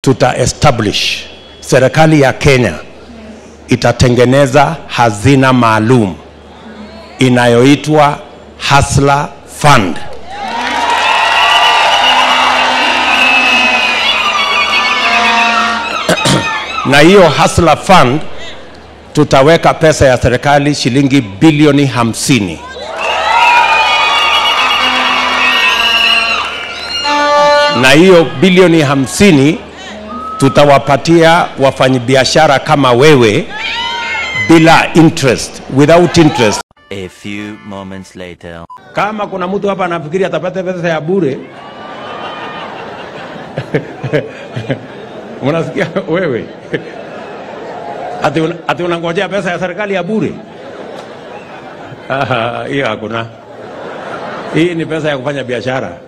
tuta establish serikali ya Kenya itatengeneza hazina maalum inayoitwa Hustler Fund. na hiyo Hustler Fund tutaweka pesa ya serikali shilingi bilioni hamsini. Na hiyo bilioni hamsini tutawapatia wafanyabiashara kama wewe bila interest, without interest. A few moments later. Kama kuna mtu hapa anafikiri atapata pesa ya bure, unasikia wewe ati, una, ati unangojea pesa ya serikali ya bure? Ah, Hiyo hakuna. Hii ni pesa ya kufanya biashara.